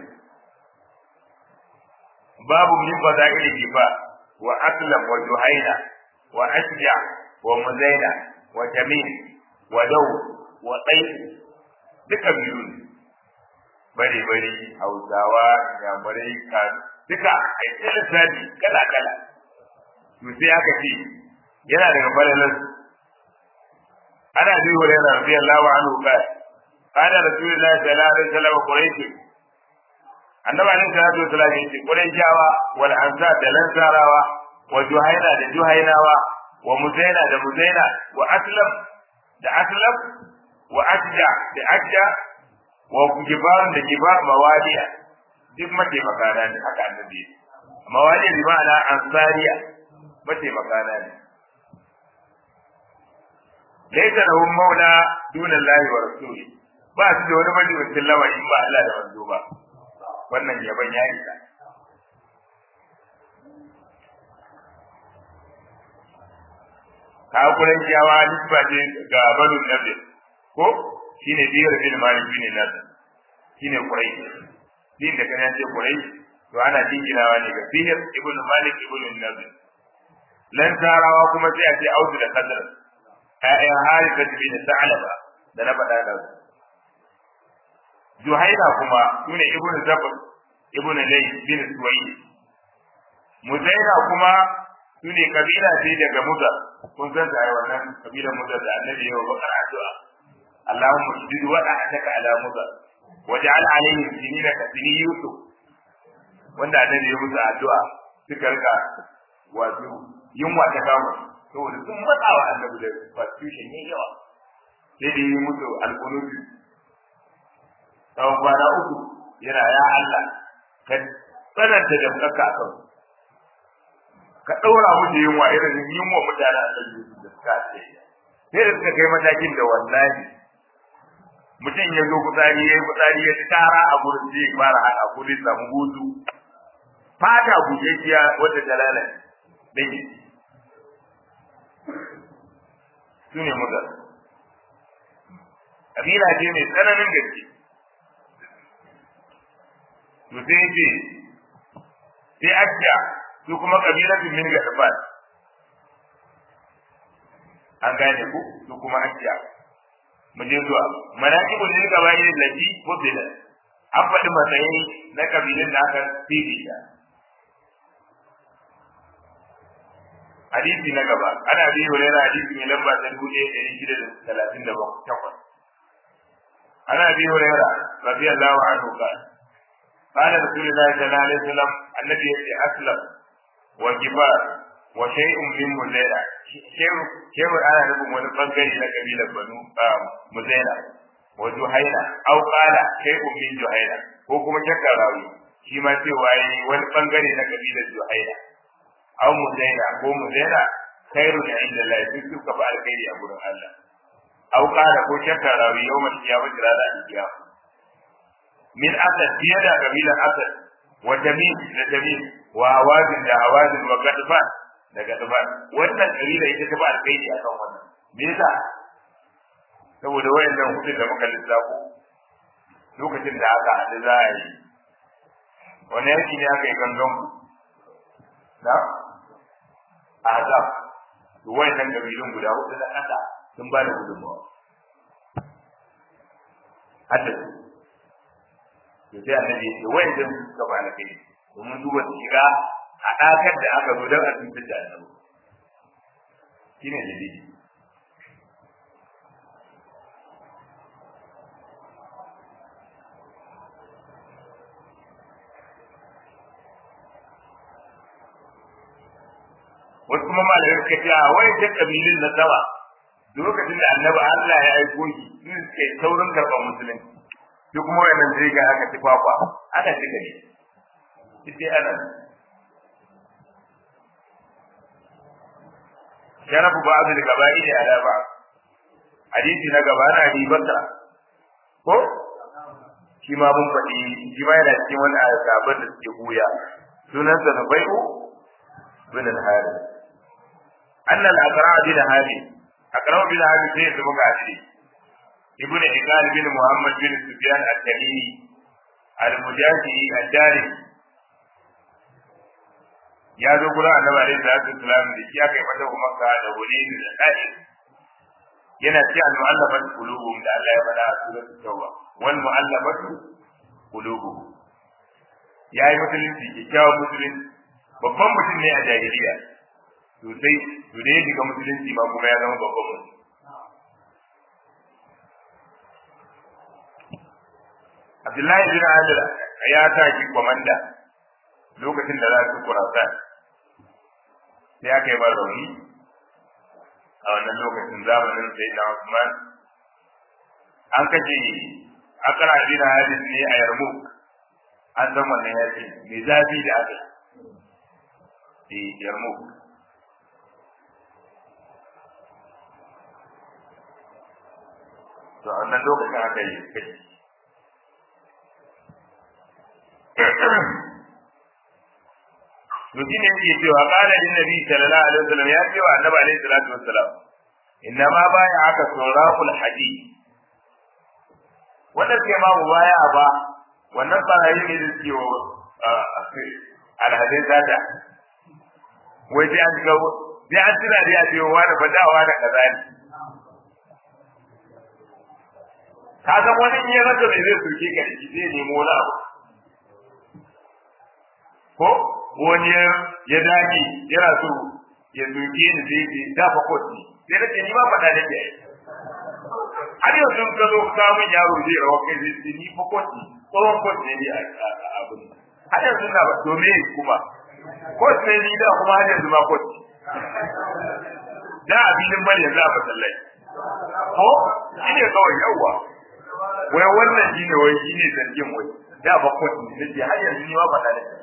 Speaker 1: babu min fadaili kifa wa aslam wa juhaina wa ashja wa muzaina wa jamil wa daw wa tsayi duka biyu ne bare bare hausawa yamurai ka duka a yi lissafi kala kala to sai aka ce yana daga falalar ana bi hurairah radiyallahu anhu ka kana rasulullahi sallallahu alaihi wasallam quraish annabi alaihi salatu wasallam yace quraishawa wal ansar da lansarawa wa juhaina da juhainawa wa muzaina da muzaina wa aslam da aslam wa ajja da ajja wa kibarun da kibar mawaliya duk mataimaka na ne haka annabi mawaliya bi ma'ana ansariya mataimaka na ne laysa lahum maula duna Allah wa rasuli ba su da wani majalisin lawa in ba Allah da manzo ba wannan yaban ya isa ka kuren jawa nisba ce ga banu nabi ko shine biyar bin malik bin nabi shine kurai din da kana ce kurai to ana jinginawa ne ga biyar ibnu malik ibnu nabi lan tarawa kuma sai a ce audu da kadar ayyan harisa bin sa'alaba da na faɗa da juhaina kuma sune ibnu zabr ibnu lay bin suwayi muzaina kuma sune kabila ce daga mudar kun san da wannan kabilar mudar da annabi ya bakar addu'a Allahumma shidid wa da'ataka ala mudar waj'al alaihim sinina ka sini yusuf wanda annabi ya musu addu'a suka rika wato yunwa ta kama saboda sun matsawa annabi da constitution yayi yawa sai da yi musu alƙunubi tsawon kwana uku yana ya Allah ka tsananta da kaka a kan ka ɗaura musu yunwa irin yunwa mutane a kan da suka ce sai da suka kai matakin da wallahi mutum ya zo kutsari ya yi kutsari ya tara a gurin zai fara haɗa kudin samu hutu fata bujejiya wadda ta lalace dai su ne mugar kabila ce mai tsananin gaske to sai yake sai akiya su kuma kabilatun min ga tafat an gane ku su kuma akiya mu je zuwa manaqibul lil qabail allati fudila an faɗi matsayi na kabilun da aka fifita hadisi na gaba ana bi hurera hadisi mai lamba ta dubu ɗaya ɗari shida da talatin da takwas ana bi hurera radiyallahu anhu qala qala rasulullahi sallallahu alaihi wasallam annabi yace aslam wa kibar wa shay'un min muzaila shehu ana nufin wani bangare na kabilar banu muzaila wa juhaina aw qala shay'un min juhaina ko kuma shakka rawi shi ma cewa yayi wani bangare na kabilar juhaina aw muzaina ko muzaina khairu ne inda Allah ya duk suka ba alkhairi a gurin Allah aw qala ko shakka rawi yawmal qiyamah rana al-qiyamah min asad fiye da kabilar asad wa tamim da tamim wa hawazin da hawazin wa gadban da gadban wannan kabila ita ta ba alkhairi akan wannan me yasa saboda wayannan hudu da muka lissafo lokacin da aka haɗu za a yi wani yanki ne aka yi gangan na azab to wayannan kabilun guda hudu na ƙasa sun ba da gudunmawa hadda su to sai annabi ya ce wayannan suka ba na kai domin duba su shiga haɗakar da aka zo don a tuntar da annabi shine dalili wasu kuma malamai suka ce a wai ta kabilin na sama lokacin da annabi Allah ya aiko shi sun suke saurin karɓar musulunci duk kuma wannan zai ga aka ci kwakwa ana ci gari sai ana sharafu ba abu da gaba'i da ala ba hadisi na gaba na ribarsa ko shi ma mun faɗi shi ma yana cikin wani azabar da suke buya sunansa Nubai'u bin al-Harith anna al-Aqra' bin Harith Aqra' bin Harith sai su muka shi ibn Iqal bin Muhammad bin Sufyan al-Tamimi al-Mujahidi al-Dari ya zo gurin Annabi alaihi salatu wasalam da shi aka yi mata Makka da Hunayn da Taif yana ci al-mu'allafat qulubuhum da Allah ya faɗa a suratul Tauba wal mu'allafatu qulubuhum yayi musulunci kyakkyawan musulunci babban mutum ne a jahiliya sosai to da ya shiga musulunci ma kuma ya zama babban mutum Abdullahi bin Adil ya sa shi komanda lokacin da za su kurasa sai aka yi rauni a wannan lokacin zamanin sai na Usman an kashe akara bin Adil ne a Yarmouk an san wannan yaki mai zafi da aka yi Yarmouk to a wannan lokacin aka yi kai to shi ne yake cewa qala lin nabi sallallahu alaihi wasallam ya ce wa annabi alaihi salatu wassalam inna ma baya aka suraqul hadi wannan ke ma baya ba wannan barayi ne da suke wa alhadin zata wai sai an ga sai an tuna da ya ce wa da fadawa da kaza ne ka san wani in ya rasa mai zai soke ka da shi zai nemo wani abu ko wani ya dage yana so ya soke ni sai ya dafa kot ne sai na ce ni ma faɗa da ke har yanzu ka zo samun yaro zai rawa kai zai ce ni fa kot ne tsohon kot ne ni a abin har yanzu na ba domin kuma kot ne ni da kuma har yanzu ma kot ne da abinin bane yanzu a masallai ko shi ne kawai yawa wai wannan shi ne wai shi ne zargin wai da ba kot ne nake har yanzu ni ma faɗa da ke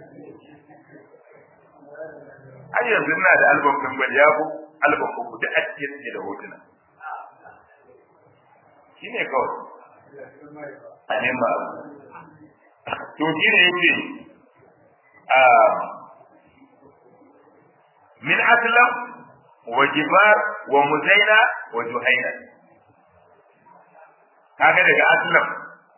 Speaker 1: har yanzu ina da album din bal yabo album ko duk a cikin suke da hotuna shi ne kawai a nema to shi ne yake a min aslam wa jibar wa muzaina wa juhaina kaga daga aslam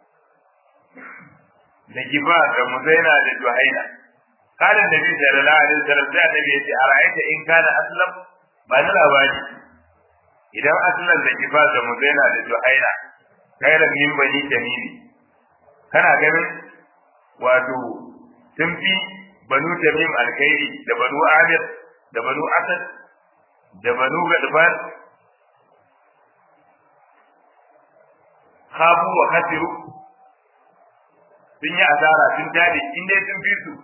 Speaker 1: da jibar da muzaina da juhaina قال النبي صلى الله عليه وسلم sai annabi yace ara'aita in kana aslam ba na labari idan aslan da kifa da muzaina da juhaina khairan min bani tamimi kana ganin wato sun fi banu tamim alkhairi da banu amir da banu asad da banu gadfan khabu wa khasiru sun yi asara sun tare in dai sun fi su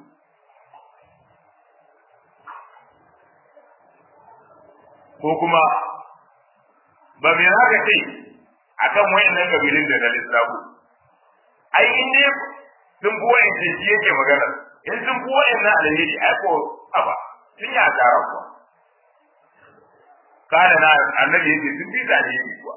Speaker 1: ko kuma ba mai haka ce akan wayannan kabilun da na lissafu ai in dai sun fi wayan ce shi yake magana in sun fi wayan na alheri ai ko aba sun yi asara kuwa kana na annabi yake sun fi da alheri kuwa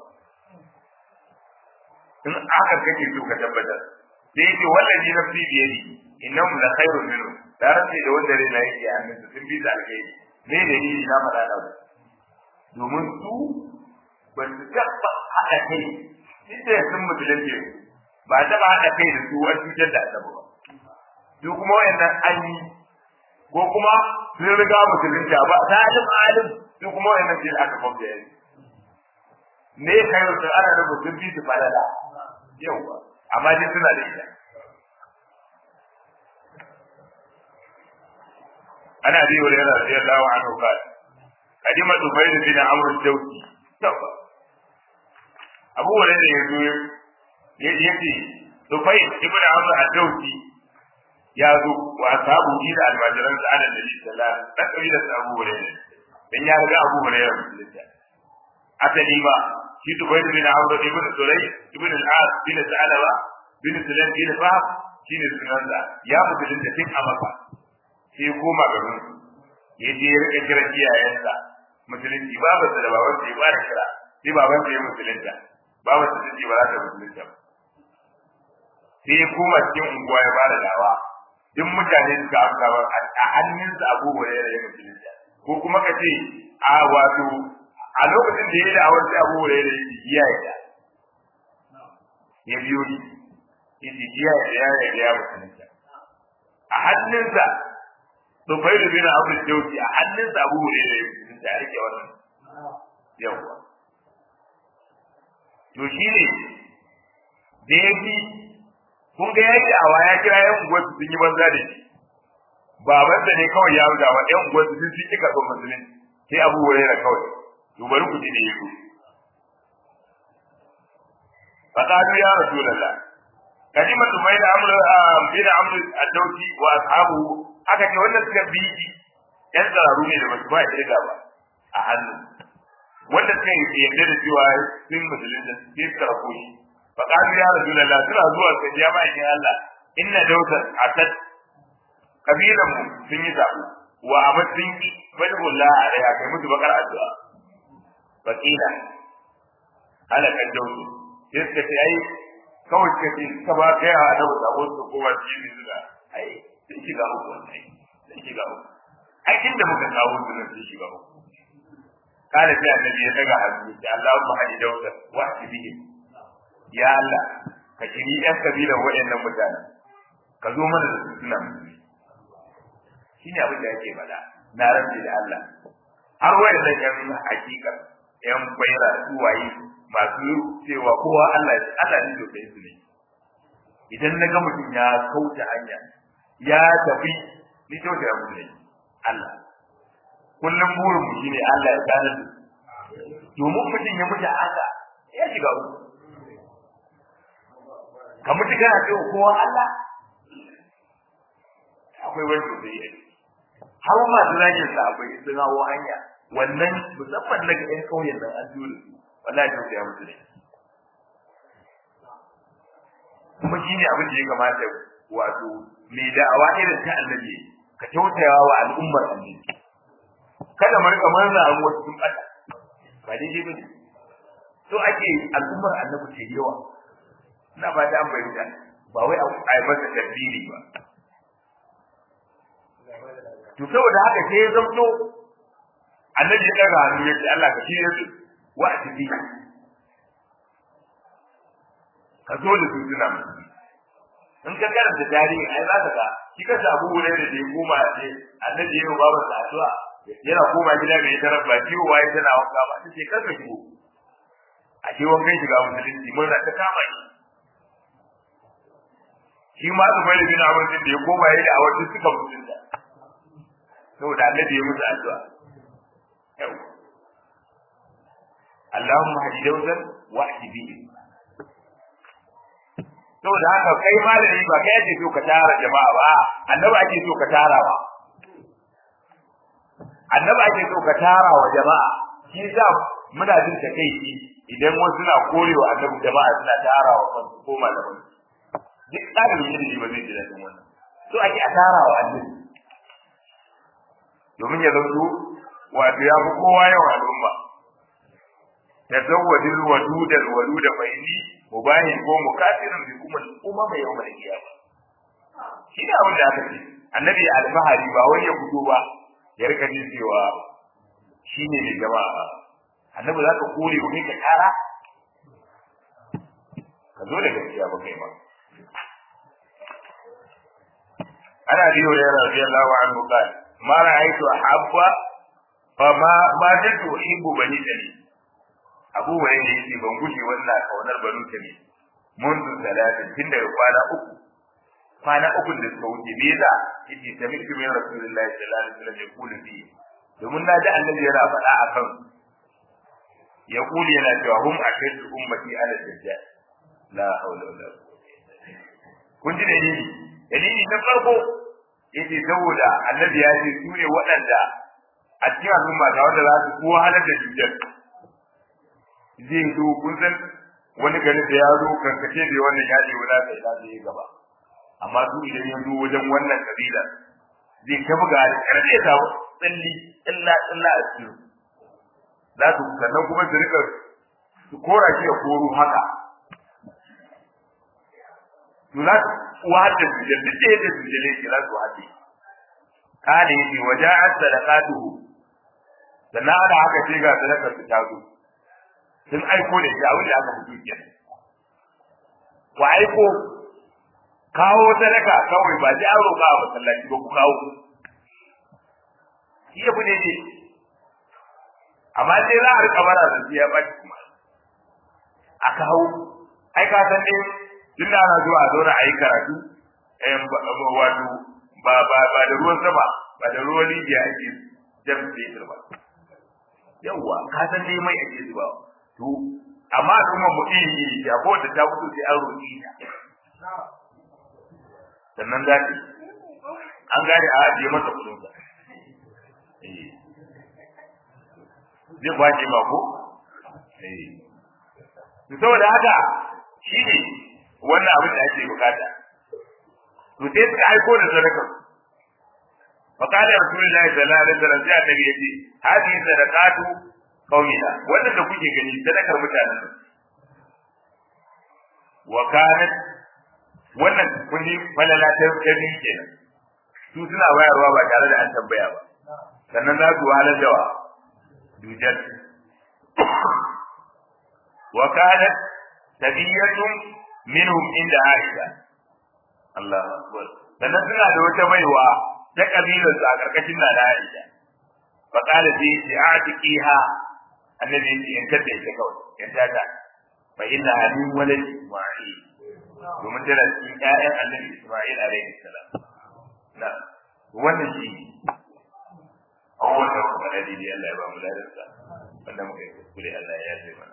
Speaker 1: in aka kake so ka tabbatar sai yake wallahi nafsi biyadi innahum la khairun minhum da rafi da wanda rai na yake annabi sun fi da alheri me da ni na faɗa da domin su ba su taɓa haɗa kai duk da sun musulunci ba taɓa haɗa kai da su wani cutar da annabi ba su kuma wayannan an yi ko kuma sun riga musulunci ba ta alim alim su kuma wayannan sai aka kwamfe yanzu me kai wasu ana da mutum bi su falala yauwa amma dai suna da ita ana bi wa yana radiyallahu anhu qala kadima dubayr bin amr ad-dawsi tawa abu hurairah yazo ya yace dubayr ibn amr ad-dawsi ya zo wa sahabu da almajiran sa ana da sallallahu alaihi wasallam da kabilar abu hurairah dan ya riga abu hurairah musulunta asali ba shi dubayr bin amr ibn sulay ibn al-as bin sa'alaba bin sulaym bin fahd shine sunansa ya musulunta tun a maka sai koma garin ya je ya rika kira iyayensa musulunci babarsa da babansa ya fara kira sai babansa ya musulunta babarsa ta ce ba za ta musulunta ba sai ya koma cikin unguwa ya fara dawa duk mutane suka amsa ba a hannunsa abubuwa ya ya musulunta ko kuma ka ce a wato a lokacin da ya yi da'awar sai abubuwa ya yi iya ya ya biyo ni ya ce iya ya ya ya musulunta a hannunsa Tufailu bin Abu Jawzi a hannun sa Abu Hurairah da ya rike wannan. Yawwa. To shi ne da ya fi kun ga yake a waya kira yan unguwar su sun yi banza da shi. Babansa ne kawai ya ruga wa yan unguwar su sun ci kika son musulun sai Abu Hurairah kawai. To bari ku ji da yaro. Faqalu ya Rasulullah kalimatu mai da amru bin amru ad-dawsi wa ashabuhu aka ce wannan suka bi shi yan tsararu ne da basu ba irga ba a hannu wanda suka yi yadda da cewa sun musulun da sai suka rako shi fa qalu ya rasulullah suna zuwa ga ya ba shi Allah inna dawsan atat kabilan mu sun yi zabu wa abad sun ki fadhullah alaiha kai musu bakar addu'a fakila ala kan dawsu sai suka ce ai kawai suka ce suka ba kai a da sabo su kowa cikin su da ai sun shiga uku wannan sun shiga uku ai inda muka kawo su nan sun shiga uku kana sai annabi ya daga hannu ya Allahumma hadi dawsa wa bihim ya Allah ka kiri yan kabilan waɗannan mutanen ka zo mana da su suna musulmi shine abin da yake faɗa na rabbi da Allah har waɗannan yan hakika yan bayyana su waye masu cewa kowa Allah Allah ne dokai su ne idan na ga mutum ya kauce hanya ya tafi ni kyauta ya mutu ne Allah kullum burin mu shine Allah ya gane da domin mutum ya mutu haka ya shiga uku ka mutu kana cewa kowa Allah akwai wani sosai ya har masu zagin sa akwai sun hawo hanya wannan musamman daga ƴan ƙauyen nan an jure su wallahi kyauta ya mutu ne kuma shine abin da ya kamata wato mai da'awa irin ta annabi ka kyautaya wa al'ummar annabi kada mu rika murna an wasu sun bata ba daidai bane so ake al'ummar annabi ce yawa ina ba da an bayyana ba wai a yi masa tabbiri ba to saboda haka sai ya zamto annabi ya daga hannu ya ce Allah ka shirye su wa a tafi ka zo da su suna musu in ka karanta tarihi ai za ka ga shi ka samu wurin da ya koma ce annabi ya yi babar sa addu'a yana koma gida bai tarar ba ciwo waye tana wanka ba ta ce kar ka shigo a ce wankan shiga musulunci mun ta kama shi shi ma su bai bin abin da ya koma yayi da a wajen suka musulunta saboda annabi ya musu addu'a yau Allahumma hadi dawzan wa hadi bihi saboda haka kai malami ba kai ake so ka tara jama'a ba annabi ake so ka tara ba annabi ake so ka tara wa jama'a shi yasa muna jin takeici idan wasu suna korewa annabi jama'a suna tara wa kansu ko malaman duk ɗalibin ilimi ba zai ji daɗin wannan so ake a tara wa annabi domin ya zanto wato ya fi kowa yawan al'umma tazawwadil wadudal waluda fa inni mubahin ko mukafirin bi kuma umma mai yawan kiyama shi ne abin da aka ce annabi alfahari ba wai ya fito ba ya rika jin cewa shi ne mai jama'a annabi za ka kore wa kai ka kara ka zo da gaskiya ba kai ba ana biyo da radiyallahu anhu qala ma ra'aytu ahabba fa ma ma jaddu uhibbu bani dali abu wani ne yake ban gushe wannan kaunar banu tani منذ ثلاثة tun daga kwana uku kwana uku da suka wuce me yasa yace sami'tu min rasulillahi sallallahu alaihi wasallam yaqulu fi domin na ji annabi yana faɗa akan ya kuli yana cewa hum ashaddu ummati ala dajjal la hawla wala kun ji dalili dalili na farko yace saboda annabi ya ce su ne waɗanda a cikin al'umma ga wanda za su kowa halar da dajjal zai zo kun san wani garin da ya zo karkace da wannan ya ce wala sai da zai gaba amma su idan ya zo wajen wannan kabila zai ta buga da karfe ya samu tsalli illa illa a cikin za su sannan kuma su rika su kora shi ya koro haka to za su wahadda su da duk da yadda su jale shi za su wahadda kana yake waja'at sadaqatuhu sannan ana haka ce ga sadakar su ta zo sun aiko da shi abin da aka fito kenan ku aiko kawo sadaka kawai ba ji an roƙa a masallaci ba ku kawo shi yabu ne ne amma sai za a rika bara da ya ba kuma a kawo ai ka san dai tun da ana zuwa a zauna a yi karatu wato ba ba ba da ruwan sama ba da ruwan rijiya ake jan fetur ba yawwa ka san dai mai ake zubawa to amma kuma mu iri iri ta ko da ta fito sai an roƙi ta sannan za ta an gane a ajiye masa kudin sa zai kwace ba ko to saboda haka shi ne wannan abin da ake bukata to sai suka aiko da sadaka فقال رسول الله صلى الله عليه وسلم sai annabi yace hadhihi sadaqatu qaumina wannan da kuke gani sadakar mutanen wa kanat wannan kuni falala ta gani kenan su suna bayarwa ba tare da an tambaya ba sannan za su wahalar da wa dujal wa kanat tabiyatun minhum inda aisha Allah akbar sannan suna da wata baiwa ta kabilar su a karkashin na da aisha fa qala fi atiqiha annabi yace in tada ita kawai in tada fa inna min walad isma'il domin tana cikin ƴaƴan annabi isma'il alaihi salam na wannan shi awwal da kuma da dai Allah ya ba mu ladarsa wanda muka yi kuskure Allah ya yafe mana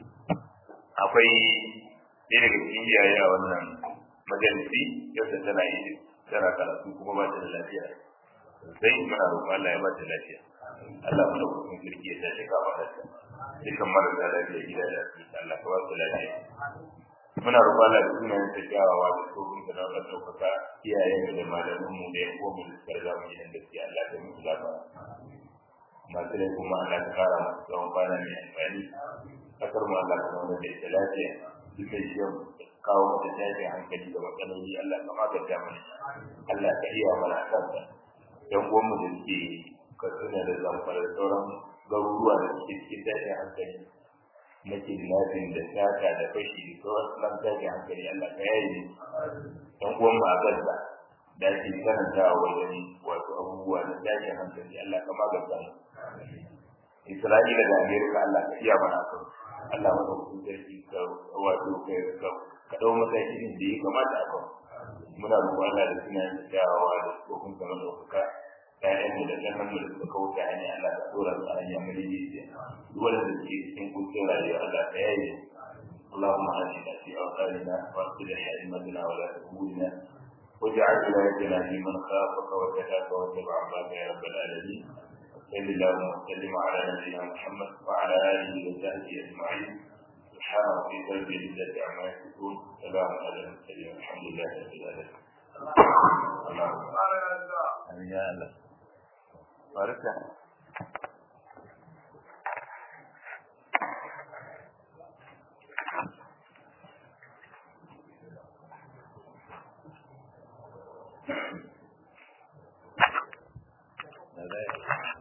Speaker 1: akwai ɗaya daga cikin iyaye a wannan majalisi yau da tana yi tana karatu kuma ba ta da lafiya sai muna roƙon Allah ya ba ta lafiya Allah mu dauka kirki ya tashi ka ba ta dukkan marasa lafiya gida da asibiti Allah ka ba su lafiya muna roƙon Allah da sunayen ta kyawawa da tsohon da na ɗaukaka iyayen da malamin mu da yan uwan mu da suka riga mu gidan gaskiya Allah ta musu lafiya masu rai kuma Allah ta kara masu tsawon kwana mai amfani kasar mu Allah ta zama da ita lafiya duk mai shi kawo mata tashin hankali da matsaloli Allah ka magance mana Allah ka iya mana kansa yan uwan mu da suke katsina da zamfara da sauran garuruwa da suke cikin tashin hankali na kidnapping da sata da fashi da sauran sunan tashin hankali Allah ka yaye ne yan uwan mu a gaza da ake karantawa wajen wato abubuwa na tashin hankali Allah ka magance mu Isra'ila da Amerika Allah ka iya mana kan Allah maka hukun sarki ka wato ka ka dau matakin da ya kamata a kan muna roƙon Allah da suna yin kyawawa da tsofin kamar ɗaukaka ƴaƴan mu da ƙanan mu da suka kauta hanya Allah ka dora su a hanya mai daidai duk wanda suke cikin kuncin rayuwa Allah ka yaye اللهم آتنا في أوطاننا وأصلح أئمتنا ولا أمورنا واجعل ولايتنا في من خافك واتقاك واتبع عبادك يا رب العالمين صل اللهم وسلم على نبينا محمد وعلى اله وصحبه اجمعين سبحان ربك رب العزه عما يصفون سلام على المرسلين والحمد لله رب العالمين اللهم امين يا الله بارك Thank you.